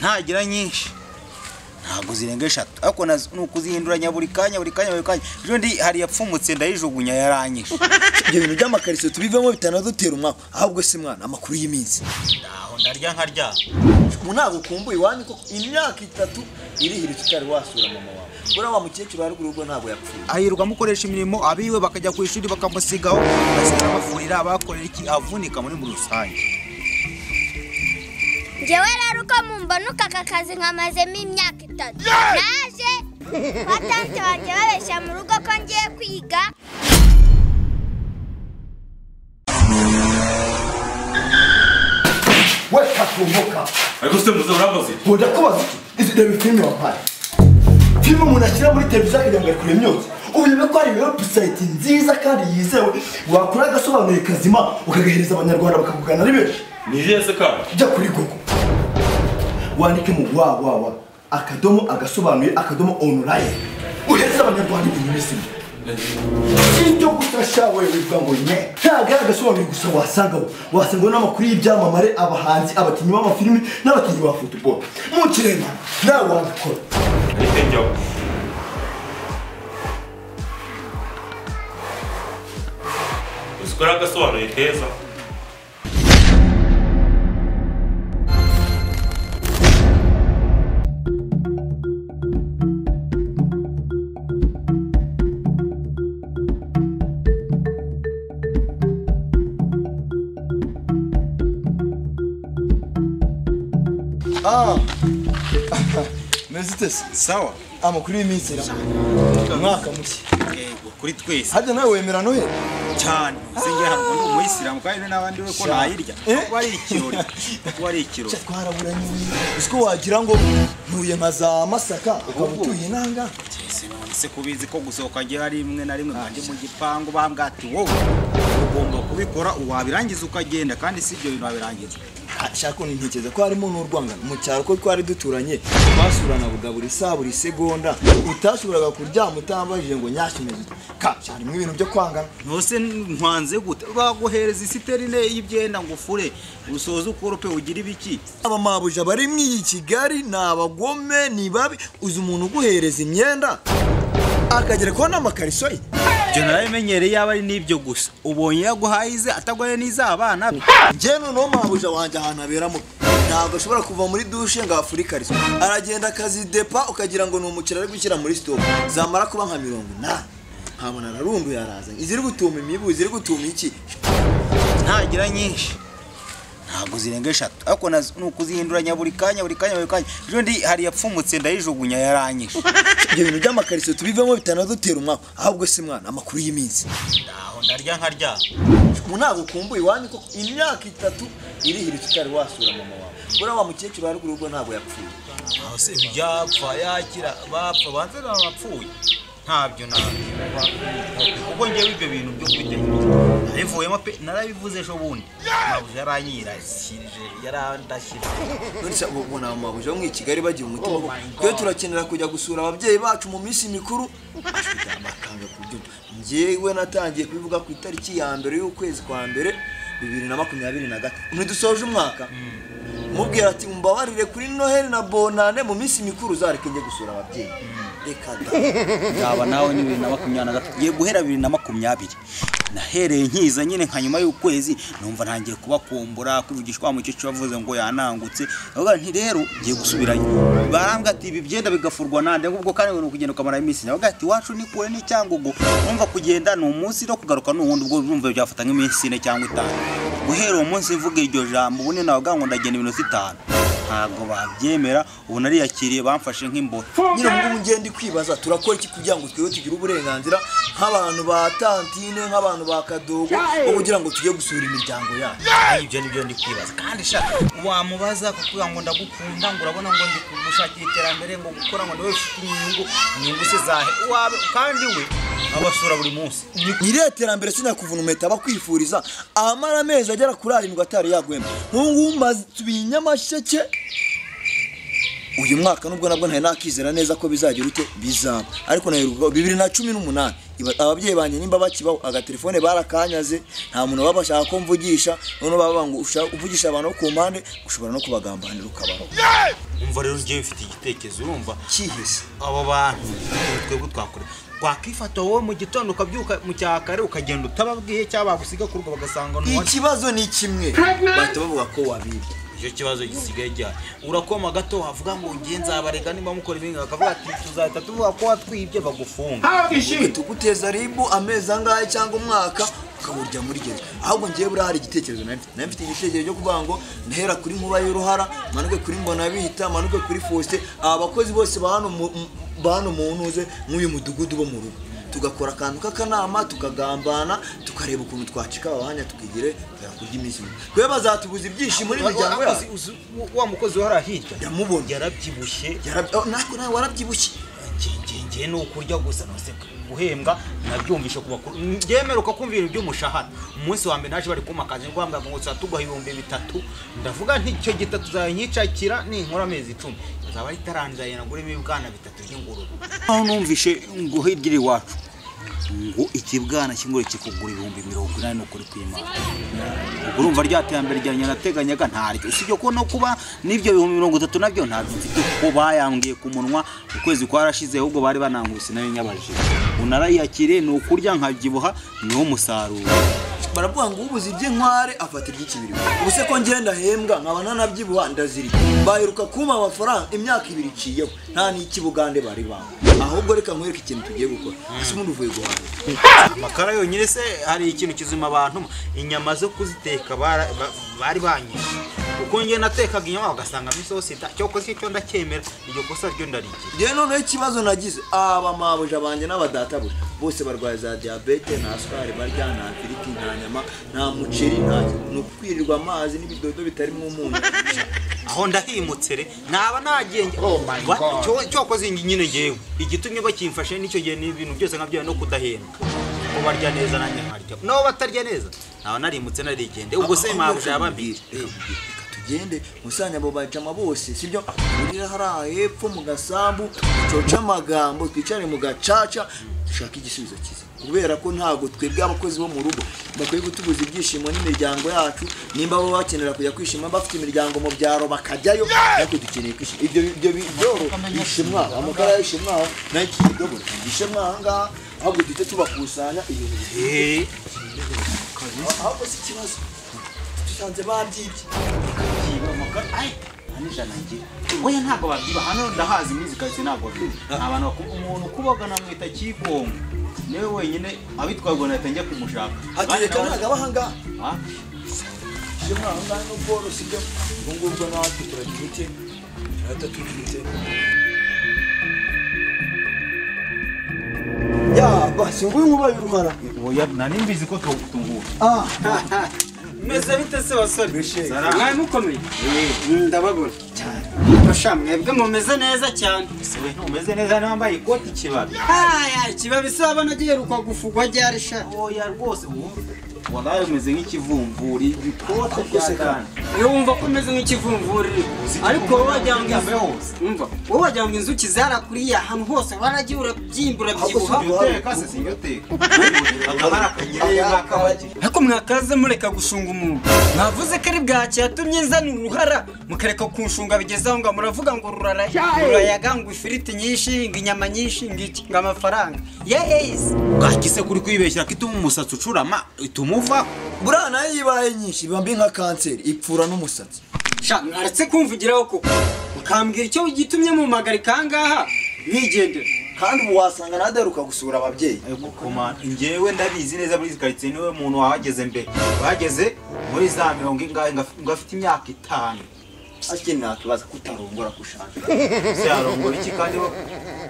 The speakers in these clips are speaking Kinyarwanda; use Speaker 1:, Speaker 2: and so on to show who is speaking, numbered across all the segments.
Speaker 1: ntagira nyinshi ntabwo zirenga eshatu ariko nazo ni ukuzihinduranya buri kanya buri kanya buri kanya ejo ndi hari iyapfumutse ndayijugunya yaranyije
Speaker 2: ibyo bintu by'amakariso tubivemo bitanadutera umwaka ahubwo se mwana amakuru y'iminsi
Speaker 1: aho ndarya nkarya
Speaker 2: ubu ntabwo ukumbuye iwanyu koko imyaka itatu irihira tutari wasura mama wawe buriya wa mukecuru wa ruguru ubwo ntabwo yapfuye
Speaker 1: ahirwa amukoresha imirimo abiwe bakajya ku ishuri bakamusigaho basigira bafurira abakorera iki avunika muri muri rusange
Speaker 3: ngewe rero uko mumba n'ukaka kazi nkamazemo imyaka itatu naje batante banjye babeshya mu rugo ko ngiye kwiga
Speaker 2: we katumbuka
Speaker 4: ariko se muze urabaze
Speaker 2: bujya kubaza iki izi reba filime wampaye filime umuntu ashyira muri televiziyo kugira ngo ayikure imyotsi ubu urebe ko hari webusayiti nziza kandi yizewe wakora agasobanuro kazima ukagahereza abanyarwanda bakakugana ari benshi
Speaker 4: ni iyihe se kandi
Speaker 2: jya kuri gogo wandike mu wa wa wa akadomo agasobanuye akadomo onulayini uhereze abanyarwanda ibintu bizima sibyo gusa sha wewe wivuga ngo nye ntabwo ari agasobanuye gusa wasangaho wasanga n'amakuru y'ibyamamare abahanzi abakinnyi b'amafilimi n'abakinnyi ba futuboro mu kirema nawe wabikora
Speaker 4: ahita njyaho uzi ko ari agasobanuye keza
Speaker 2: meze utese
Speaker 1: sawa
Speaker 2: amakuru y'iminsi irama umwaka mushya
Speaker 1: yego kuri twese
Speaker 2: harya nawe wemera noheli
Speaker 1: cyane uzi ngewe ntabwo ndi umuyisilamu kandi n'abandi we ko ntayirya kuko ari ikirori kuko ari ikirori
Speaker 2: twaraburanye uzi ko wagira ngo ntuye nka za masaka ukaba utuye nanga
Speaker 1: sinonse kubizi ko gusohoka ngewe ari rimwe na rimwe nkanjye mu gipangu bambwa ati wowe ugomba kubikora wabirangiza ukagenda kandi si ibyo bintu wabirangiza
Speaker 2: shaka ntekereza ko harimo n'urwangano mu cyaro ko twari duturanye basuranaga buri saa buri segonda utashoboraga kuryama utambajije ngo nyashimeze ka harimo ibintu byo kwangana
Speaker 1: ntose nkwanze gute baguhereza isiterine y'ibyenda ngo ufure usoze ukorope ugire ibiki
Speaker 2: aba mabuja bari mw'iyi kigali ni abagome ni babi uzi umuntu uguhereza imyenda akagera kuba n'amakariso ye
Speaker 1: ibyo narabimenyereye yaba ari n'ibyo gusa ubonye yaguhaye ize atagoye n'iz'abana be
Speaker 2: njye noneho mabuja wanjye ahantu haberamo ntabwo ashobora kuva muri dushe ngo hafure ikariso aragenda akazidepa ukagira ngo ni umuceri ari gushyira muri sitopu zamara kuba nka mirongo inani nkabona ararunduye araza iziri gutuma imibu iziri gutuma iki
Speaker 1: ntagira nyinshi ntabwo zirenga eshatu ariko nazo ni ukuzihinduranya buri kanya buri kanya buri kanya ejo ndi hari iyapfumutse ndayijugunya yaranyije
Speaker 2: ibyo bintu by'amakariso tubivemo bitanadutera umwaka ahubwo se mwana amakuru y'iminsi
Speaker 1: aho ndarya nkarya
Speaker 2: ubu ntabwo ukumbuye iwanyu koko imyaka itatu irihira tutari wasura mama wawe buriya wa mukecuru wa ruguru ubwo ntabwo yapfuye
Speaker 1: aho se byapfa yakira bapfa banze bapfuye ntabyo ntabyo kuko ngewe ibyo bintu byo kubitekereza nabivuyemo pe narabivuze ejo bundi mabuja yaranyirasirije yarandashyira
Speaker 2: nonese ubu ubona aba mabuja bo mu kigali bagira umutima wo twe turakenera kujya gusura ababyeyi bacu mu minsi mikuru bafite amakanga ku buryo njyewe natangiye kubivuga ku itariki ya mbere y'ukwezi kwa mbere bibiri na makumyabiri na gatatu ntidusoje umwaka mubwira ati mbabarire kuri noheli na bonane mu minsi mikuru uzareke njye gusura ababyeyi reka da
Speaker 1: nzaba nawe ni bibiri na makumyabiri na gatatu ngiye guhera bibiri na makumyabiri nahereye nkiza nyine nka nyuma y'ukwezi numva ntangiye kubakumbura kwivugishwa wa mukecuru wavuze ngo yanangutse avuga nti rero ngiye gusubirayo barambwa ati ibi byenda bigafurwa nande ahubwo kandi ngo ni ukugenda ukamara iminsi navuga ati iwacu ni kure ni cyangugu numva kugenda ni umunsi no kugaruka ni uwundi ubwo numva byafata nk'iminsi ine cyangwa itanu guhera uwo munsi mvuga iryo jambo ubundi navuga ngo ndagenda iminota itanu ntabwo babyemera ubu nariyakiriye bamfashe nk'imboro
Speaker 2: nyine ubu ngubu ngenda kwibaza turakora iki kugira ngo twebwe tugire uburenganzira nk'abantu ba tantine nk'abantu ba kadogo bo kugira ngo tujye gusura imiryango yacu
Speaker 1: ibyo ni byo ndi kwibaza kandi sha wamubaza kukuvuga ngo ndagukunda ngo urabona ngo ndi kugushakira iterambere ngo gukora ngo nawe ufite inyungu inyungu se zahe wawe kandi we abasura buri munsi
Speaker 2: nyiriya terambere sinakuvunumeta bakwifuriza amara amezi agera kuri arindwi atari yagwema nk'ubu ngubu maze tubiye nyamasheke uyu mwaka nubwo nabwo ntari nakizera neza ko bizagira ute bizaba ariko nayo bibiri na cumi n'umunani iba- ababyeyi banjye nimba bakibaho agatelefone barakanyaze nta muntu baba bashaka ko mvugisha noneho baba ngo uvugisha abantu bo ku mpande ushobora no kubagambanira ukabaho
Speaker 1: umva rero ngewe mfite igitekerezo urumva
Speaker 2: kihise
Speaker 1: abo bantu twebwe twakora wakwifata wowe mu gitondo ukabyuka mu cyakare ukagenda utababwiye cyangwa bagusiga ku rugo bagasanga ntiwari
Speaker 2: ikibazo ni kimwe bahita bavuga ko wabibye
Speaker 1: icyo kibazo gisigaye gihari urakoma gato wavuga ngo ngiye nzabarega niba mukora ibindi bakavuga ati tuzahita tuvuga ko watwibye bagufunga
Speaker 2: tuguteza ribu amezi angahe cyangwa umwaka ukaburya muri gereza ahubwo ngewe buriya hari igitekerezo nari mfite nari mfite igitekerezo cyo kuvuga ngo ntahera kuri nkuba y'uruhara manuke kuri mbonabita manuke kuri fosite aba bakozi bose ba hano mu- m- ba hano mu ntuze nk'uyu mudugudu bo mu rugo tugakora akantu k'akanama tukagambana tukareba ukuntu twacika aba banya tukigire tugera kurya iminsi mikuru twe bazatubuza ibyishimo n'imiryango yacu
Speaker 1: wa mukozi wari hirya
Speaker 2: yamubonye
Speaker 1: yarabyibushye
Speaker 2: Yarabya- oh, natwe nawe warabyibushye
Speaker 1: ngenge ni ukurya gusa nuseka guhembwa nabyumvishe ku bakuru ngemeruka kumvira iby'umushahara umunsi wa mbere naje bari kumakaza ngo bambwira ngo tuba tuguha ibihumbi bitatu ndavuga nti icyo gitatu uzanyicakira ninkora amezi icumi azaba ari itarangiye naguremo ibibwana bitatu by'ingurube aho numvishe ngo hirya iri iwacu ngo ikibwana cy'ingurube kikugura ibihumbi mirongo inani ukuri kw'imana urumva rya terambere ryanjye nateganyaga ntaryo usibye ko no kuba n'ibyo bihumbi mirongo itatu nabyo ntabyo mfite kuko bayambwiye ku munwa ukwezi kwarashize ahubwo bari banangurutse nayo nyabajije unarayiyakire ni ukurya nkabyibuha niwo musaruro
Speaker 2: baravuga ngo ubuze iby'inkware afata iry'ikibiri gusa. ubuse ko ngenda hembwa nkaba ntanabyibuha ndazirya baheruka kumpa amafaranga imyaka ibiri iciyeho nta n'ikibugande bari banga ahubwo reka nkwereke ikintu tugiye gukora ese umuntu uvuye guhaha
Speaker 1: amakara yonyine se hari ikintu kizima abantu inyama zo kuziteka bara- ba- bari banyine kuko njye natekaga inyama bagasangamo isosi da- cyo kosa icyo ndacyemera iryo kosa ryo ndarigira
Speaker 2: njyewe noneho ikibazo nagize aba mabuja banjye n'abadatabuja bose barwaye za diyabete nta sukari barya nta firiti nta nyama nta muceri nta ni ukwirirwa amazi n'ibidodo bitarimo umunyu
Speaker 1: aho ndahimutse re naba nagiye nge-
Speaker 5: Oh my
Speaker 1: Wa-
Speaker 5: God.
Speaker 1: cyo- cyo koza ingi nyine ngewe igitumye bakimfashe nicyo gihe ni ibintu byose nkabyaye no kudahendwa ko barya neza nanjye nkarya nabo batarya neza naba narimutse narigende ubwo se mabuja yababwira
Speaker 2: Reka mubwire, reka tugende musanya abo bajama bose sibyo murira hariya hepfo mu gasambu ducoce amagambo twicare mu gacaca dushake igisubizo cyiza kubera ko ntabwo twebwe abakozi bo mu rugo bakwiye gutubuza ibyishimo n'imiryango yacu nimba baba bakenera kujya kwishima bafite imiryango mu byaro bakajyayo ariko dukeneye kwishima ibyo ibyo byoro ishimwa amakara y'ishimwa nayo ikidobo ishimwa aha ngaha ahubwo duhite tubakusanya ibintu bihe
Speaker 1: Eh,
Speaker 2: ahubwo si ikibazo dusanze babyibye
Speaker 1: oya ntabwo babyiba hano ndahazi imizi kare ntabwo babyiba ni abantu baku- umuntu ukubaga namwita kikongo niwe wenyine abitwarwa na leta njya kumushaka
Speaker 2: hategeka
Speaker 1: Abandi
Speaker 2: ntabwo
Speaker 1: nabo-
Speaker 2: aba ahangaha
Speaker 1: Ah,
Speaker 2: ibyo mwaho ngaho ni ubworozi byo ubwo ngubwo natwe turabifite turahita tubifite yaba si nguyu ngubaye uruhara
Speaker 1: oya nari mbizi ko tungura
Speaker 2: ah
Speaker 5: meze bite se basore
Speaker 2: Bishe.
Speaker 5: mwaye mukomeye ndababona cyane basha mwebwe mumeze neza cyane
Speaker 1: we ntumeze neza niba wambaye ikoti kibabi
Speaker 5: haya ikibabi se wabona giheruka gufugwa ryari sha
Speaker 1: oya rwose ubu waraye umeze nk'ikivumvuri ibikote bya dani
Speaker 5: iyo wumva ko umeze nk'ikivumvuri ariko wowe wagira ngo
Speaker 1: Yambaye
Speaker 5: inzu-
Speaker 1: hose.
Speaker 5: umva wowe wagira ngo inzuki zarakuriye ahantu hose waragiye urabyimbura byibuha
Speaker 2: si ibyo.
Speaker 1: uteka se sinjya uteka akaba ari akanyerera k'abagi
Speaker 5: ariko mwakaze mureka gushunga umuntu mwavuze ko ari bwaki yatumye nzana uruhara mukareka kunshunga bigeze aho ngo muravuga ngo rurara rurayaga ngo ifiriti nyinshi ngo inyama nyinshi ngo iki ngo amafaranga yeheyise
Speaker 1: bwakise kuri kwibeshyira ko ituma umusatsi ucurama ituma uva
Speaker 2: buriya nayo iyo ibaye nyinshi iba mbi nka kanseri ipfura n'umusatsi
Speaker 5: sha mwaretse kumvugiraho koko mukambwira icyo gitumye mumpagarika ahangaha mwigendera
Speaker 2: kandi ubu wasanga nawe adaheruka gusura ababyeyi
Speaker 1: njyewe ndabizi neza muri izi karitsiye niwe muntu wahageze mbere wahageze muri za mirongo ingahe ngaf- ngafite imyaka itanu
Speaker 2: akiri nta kibazo kutarongora kushaka
Speaker 1: se yarongora iki kandi bo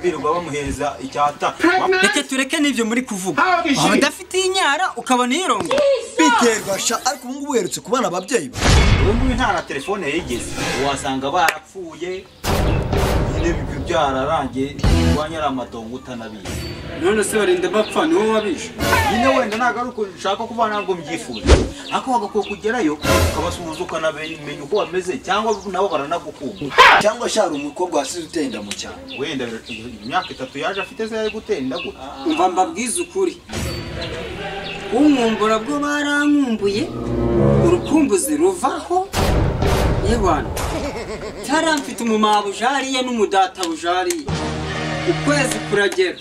Speaker 1: birirwa bamuhereza icyata
Speaker 5: reka tureke n'ibyo muri kuvuga waba udafite inyara ukabona iyirongo
Speaker 2: biterwa sha ariko ubu ngubu uherutse kubona ababyeyi be.
Speaker 1: ubu ngubu nta na telefone yigeze wasanga barapfuye nyine ibyo byararangiye iwanyu ari amatongo utanabizi
Speaker 5: none se barinda bapfa niwo wabishe
Speaker 1: nyine wenda ntabwo ari uko ushaka kuba ntabwo mbyifuza ariko wagakwiye kugerayo ukabasuhuza ukanamenya uko bameze cyangwa nabo baranagukunda
Speaker 2: cyangwa sha hari umukobwa wasize uteye inda mu cyaro
Speaker 1: wenda imyaka itatu yaje afite se yari gutera indagu
Speaker 5: umva mbabwize ukuri umwumbura bwo barankumbuye urukumbuzi ruvaho yewana hariya mfite umumabuja hariya n'umudatabuja hariya ukwezi kuragera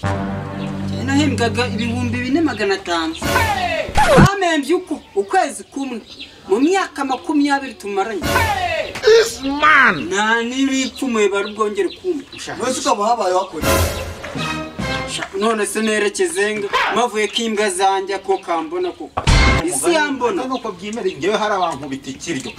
Speaker 5: njye nahembwaga ibihumbi bine magana atanu bamembye uko ukwezi kumwe mu myaka makumyabiri tumaranye nta n'ibipfumuye bari bwongere kuma
Speaker 2: mwese ukaba habaye wakora
Speaker 5: Sha, none se nerekeze nga mavuye ko imbwa zanjye ko kambona koko isi yambona
Speaker 1: ntabwo byemere ngewe hari abantu bitikiryo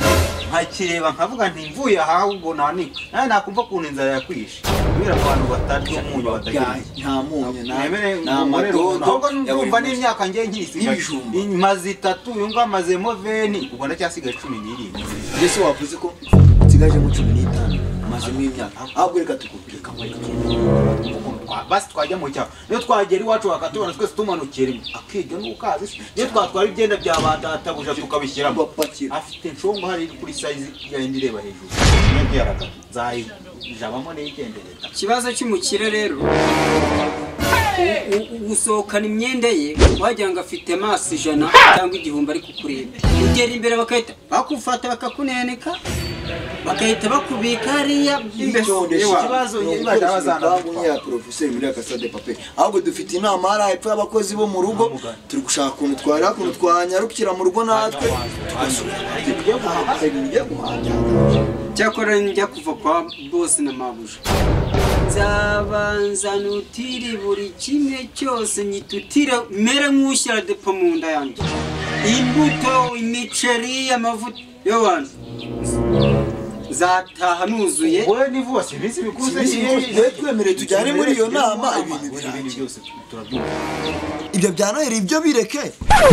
Speaker 1: nkakireba nkavuga nti mvuye aha ubwo nanika nawe nakumva ukuntu inzara yakwishe kubera abantu batarya umunyu batagira
Speaker 2: nta munyu nta
Speaker 1: mwemere
Speaker 2: nta
Speaker 1: mumurere
Speaker 2: madodo
Speaker 1: ntabwo
Speaker 2: ya buri
Speaker 1: numva
Speaker 2: munsi.
Speaker 1: n'imyaka ngiye nkisigaye
Speaker 2: N'ibijumba.
Speaker 1: maze itatu uyu nguyu amazemo veni ubwo ndacyasigaye cumi n'irindwi
Speaker 2: mbese wavuze ko nsigajemo cumi n'itanu amazemo imyaka ahubwo reka tukubwire kamwe
Speaker 1: Twa- basi twajya mu cyaro niyo twagera iwacu bakatubona twese tumanukiye rimwe akiga n'ukazi se niyo twatwara ibyenda bya ba databuja tukabishyiramo
Speaker 2: Bapakira.
Speaker 1: afite nshongo hari kuri sayizi yayindi ireba hejuru niyo byarakaza nzayijabamo n'igenderera
Speaker 5: ikibazo cy'umukire rero u- u- gusohokana imyenda ye wagira ngo afite amaso ijana cyangwa igihumbi ari kukureba ugera imbere bakahita bakufata bakakuneneka bagahita bakubika hariya
Speaker 2: Icyondesha
Speaker 5: Ewa.
Speaker 1: ikibazo
Speaker 2: ni
Speaker 1: nyine
Speaker 2: ugukoresha
Speaker 1: bazana
Speaker 2: imbaho
Speaker 1: gupfa.
Speaker 2: nyine ya porofeseri muri akasa de pape ahubwo dufite inama hari hepfo y'abakozi bo mu rugo turi gushaka ukuntu twari ukuntu twanyarukira mu rugo natwe tugasubira tugiye guhaha ibintu bigiye guhaha
Speaker 5: cyakora njya kuva kwa bose na mabuja nzabanza nutire buri kimwe cyose nyitutire mere nk'ushyira depo mu nda yanjye imbuto imiceri amavuta yobanza zataha nuzuye
Speaker 1: wowe nivuba si iminsi mikuze
Speaker 2: Niyo twemereye tujyane muri iyo nama ibintu
Speaker 1: ibintu
Speaker 2: birangiye
Speaker 1: byose turabyumva
Speaker 2: ibyo bya noheri ibyo bireke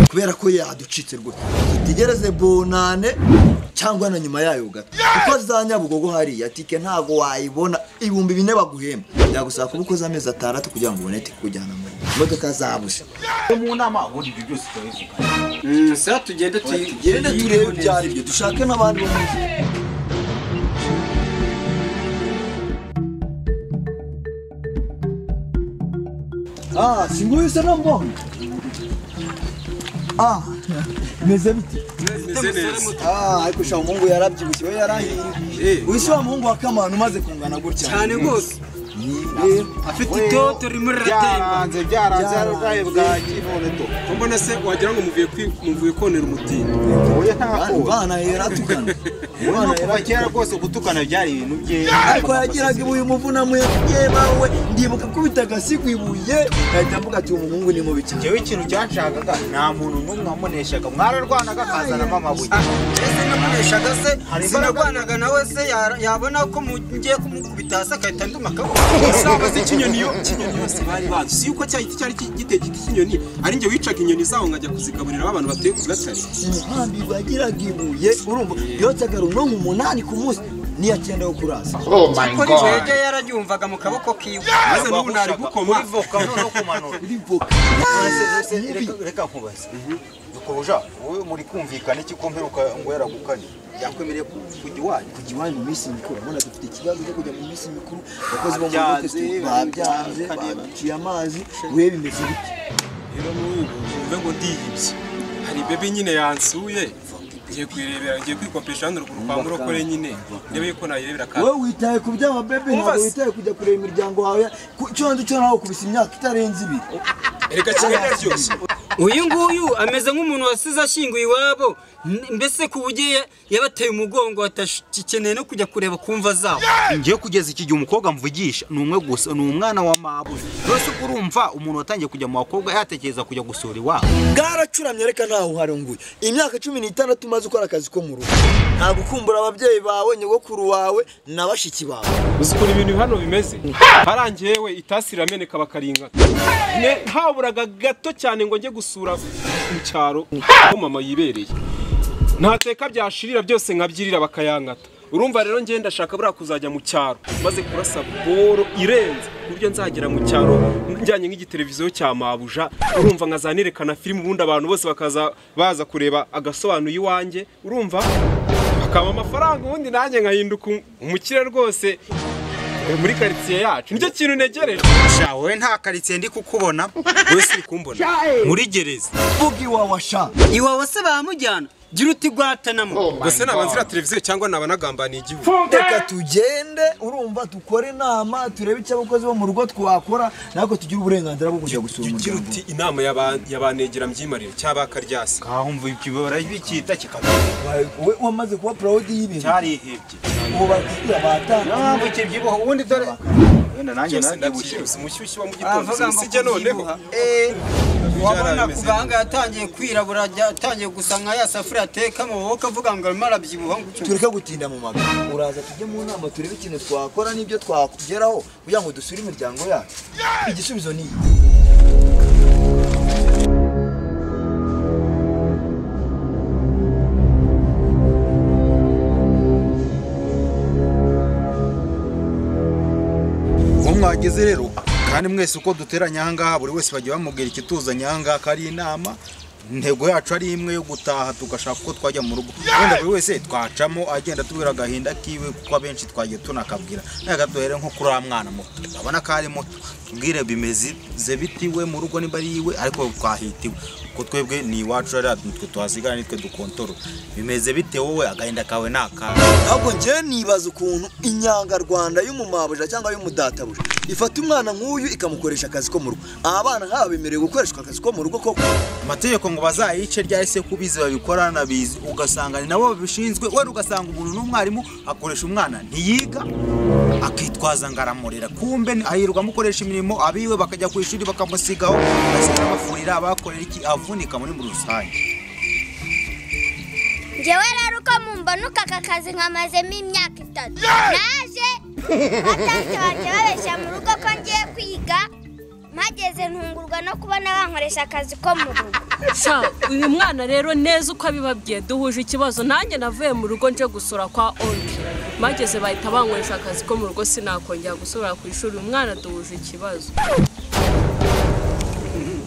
Speaker 2: kubera ko yaducitse rwose utegereze bonane cyangwa na nyuma yayo gato kuko za nyabugogo hariya tike ntabwo wayibona ibihumbi bine baguhemba byagusaba kuba ukoze amezi atandatu kugira ngo ubone tike kujyana muri imodoka zabuze
Speaker 1: Iyo mu nama ubundi ibyo byose turabivuga
Speaker 5: Mm, sa tugende
Speaker 2: tugende turebe ibyo ari byo dushake n'abandi bo mu nzu. Ah, si nguyu se na mbonye. Ah, meze bite? Ah, ariko sha umuhungu yarabyibushye we yarahiriye. Wisi wa muhungu wa Kamana umaze kungana gutya.
Speaker 5: cyane rwose
Speaker 2: Nibwe.
Speaker 5: afite itoto rimwe riratemba
Speaker 1: byaranze byaranze hari ubwayo bwa kiboneto
Speaker 6: mbona se wagira ngo muvuye kwi- muvuye konera umutindi
Speaker 1: wowe nta kuba
Speaker 2: Bana yaratukana. Bana
Speaker 1: kuva
Speaker 2: yaratukana.
Speaker 1: kera rwose gutukana byari ibintu bye
Speaker 2: ariko yagiraga ibuye umuvunamu yebawe ndibuka ko bitagasi ku ibuye ahita mvuga ati uwo muhungu ni mubi cyane
Speaker 1: jewe ikintu cyanshakaga nta muntu n'umwe wamuneshaga mwararwanaga akazanamo amabuye
Speaker 5: ese namuneshaga se
Speaker 1: Hari imbaraga-
Speaker 5: sinarwanaga nawe se ya- yabona ko mu- ngiye kumukubita hasi agahita nduma akaboko
Speaker 6: isaba se ikinyoni yo ikinyoni yose bari bazi si yuko cyari cyari giteye igiti cy'inyoni ari njye wicaga inyoni zaho nkajya kuzigaburira abantu batuye ku gatare
Speaker 2: umuhambi wagiraga ibuye urumva yotsaga runonko umunani ku munsi niyo akenda yo kurasa
Speaker 5: kuri jweje yararyumvaga mu kaboko kiwe
Speaker 6: maze n'ubu nari gukoma
Speaker 1: voka noneho kumanura reka reka nkubaze dukobuja wowe muri kumvikana iki kumperuka ngo yaragukanye yakwemereye kujya iwanyu
Speaker 2: kujya iwanyu mu minsi mikuru urabona dufite ikibazo cyo kujya mu minsi mikuru abakozi bo mu
Speaker 1: Babyanze,
Speaker 2: rugo twe babyanze
Speaker 1: babyanze.
Speaker 2: baciye amazi we bimeze bite
Speaker 6: rero n'ubu mvuge ngo ndiyibye hari bebe nyine yansuye ngiye kuyirebera ngiye kwikopesha hano ruguru kwa murokore nyine ndebe yuko nayirebera kandi
Speaker 2: wowe witaye ku by'ababebe ntabwo
Speaker 6: Umva se.
Speaker 2: witaye kujya kureba imiryango yawe Ku- cyo ndi cyo nawe kubisa imyaka itarenze ibiri
Speaker 6: reka kimwe naryo
Speaker 5: uyu nguyu ameze nk'umuntu wasize ashyinguye iwabo N- mbese ku buryo yabateye umugongo batagikeneye no kujya kureba ku mva zabo
Speaker 1: ngiye kugeza iki gihe umukobwa mvugisha ni umwe gusa ni umwana wa mabuja rwose uko urumva umuntu watangiye kujya mu bakobwa yatekereza kujya gusura iwabo
Speaker 2: bwaracuramye reka ntawe uhari nguyu imyaka cumi n'itandatu umaze ukora akazi ko mu rugo nta gukumbura ababyeyi bawe nyogokuru wawe na bashiki bawe
Speaker 6: uzi ukuntu ibintu hano bimeze harangiye we itasi irameneka bakaringana Ne- haburaga gato cyane ngo njye gusura mu cyaro aho mama yibereye ntateka byashirira byose nkabyirira bakayankata urumva rero njye ndashaka buriya kuzajya mu cyaro maze kurasa boro irenze ku buryo nzagera mu cyaro njyanye nk'igiteleviziyo cya mabuja urumva nkazanerekana filime ubundi abantu bose bakaza baza kureba agasobanuye iwanjye urumva akaba amafaranga ubundi nanjye nkahinduka um- umukire rwose eh, muri karitsiye yacu nicyo kintu ntegereje
Speaker 1: sha wowe nta karitsiye ndi kukubona
Speaker 6: wese uri kumbona muri gereza
Speaker 2: vuga iwawe asha
Speaker 5: iwawe se bamujyana gira uti gwatanamo
Speaker 6: Gose naba nzira televiziyo cyangwa naba nagambaniye igihugu.
Speaker 2: reka tugende urumva dukore inama turebe icyo abakozi bo mu rugo twakora natwe tugire uburenganzira bwo kujya gusura
Speaker 6: Gira
Speaker 2: umuryango
Speaker 6: uti inama y'aba- y'abanegera mbyimarira cyaba karyasi.
Speaker 1: kahumva ikibo barabikita kikabikira
Speaker 2: Wawe- wowe wamaze kuba proud y'ibintu
Speaker 1: cyarihebye
Speaker 2: ubu bakubwira batanga
Speaker 1: mpamvu kibyibuho ubundi dore wenda nanjye
Speaker 6: Byose
Speaker 1: nabyibushye
Speaker 6: ndabyibuze umushyushyu wa mu
Speaker 5: Aravuga
Speaker 6: gitondo
Speaker 5: ngo
Speaker 6: sijye noneho.
Speaker 5: kubyibuha.
Speaker 6: Byari
Speaker 5: wabona
Speaker 6: bimeze
Speaker 5: kuva ahangaha yatangiye kwirabura ajya- atangiye gusa nka ya safuriya ateka mu maboko avuga ngo arimo arabyibuha gutyo
Speaker 2: tureke gutinda mu magana uraza tujye mu nama turebe ikintu twakora n'ibyo twakugeraho kugira ngo dusure imiryango yacu igisubizo ni iki
Speaker 1: uwo mwageze rero kandi mwese uko duteranya ahangaha buri wese bajya bamubwira ikituzanye ahangaha ko ari inama intego yacu ari imwe yo gutaha tugashaka uko twajya mu rugo wenda buri wese twacamo agenda atubwira agahinda kiwe kuko abenshi twagiye tunakabwira reka duhere nko kuri wa mwana muto urabona ko ari muto tubwire bimeze ze biti we mu rugo niba ari iwe ariko twahitiwe kuko twebwe ni iwacu rero nitwe tuhasigara nitwe dukontorora bimeze bite wowe agahinda kawe ni akawe
Speaker 2: ahubwo njyewe nibaza ukuntu inyangarwanda y'umumabuja cyangwa y'umudatabuja ifata umwana nk'uyu ikamukoresha akazi ko mu rugo aba bana nk'aba bemerewe gukoreshwa akazi ko mu rugo koko
Speaker 1: amategeko ngo bazayice ryari se kubizi babikora nabizi ugasanga ni nabo babishinzwe wari ugasanga umuntu n'umwarimu akoresha umwana ntiyiga akitwaza ngo aramurera kumbe ni- ahirwa amukoresha imirimo abiwe bakajya ku ishuri bakamusigaho basiga amafurira abakorera iki avunika muri muri rusange
Speaker 3: njyewe rero uko mumbonuka aka kazi nkamazemo imyaka itatu naje batante banjye babeshya mu rugo ko ngiye kwiga mpageze ntungurwa no kubona bankoresha akazi ko mu rugo
Speaker 7: sha uyu mwana rero neza uko abibabwiye duhuje ikibazo nanjye navuye mu rugo nje gusura kwa onke mageze bahita bankoresha akazi ko mu rugo sinakongera gusubira ku ishuri uyu mwana duhuje ikibazo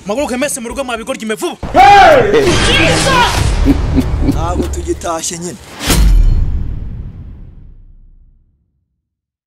Speaker 8: mpaguruke mwese mu rugo mwabigorya ime vuba
Speaker 2: ntabwo tugitashye nyine